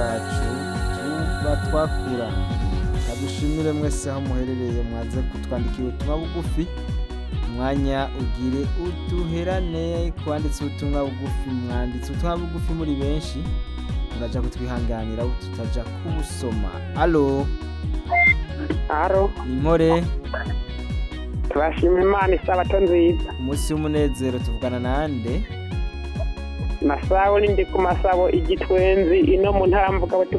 cyacu tuba twakura adushimire mwese aho muherereye mwaze kutwandikira ubutumwa bugufi umwanya ugire uduherane twanditse ubutumwa bugufi mwanditse ubutumwa bugufi muri benshi murajya kutwihanganira tutajya kubusoma alo haro impore turashima imana isabato nziza umunsi w'umunezero tuvugana nande masabo n'indi ku masabo igitwenzi ino mu ntambuga bati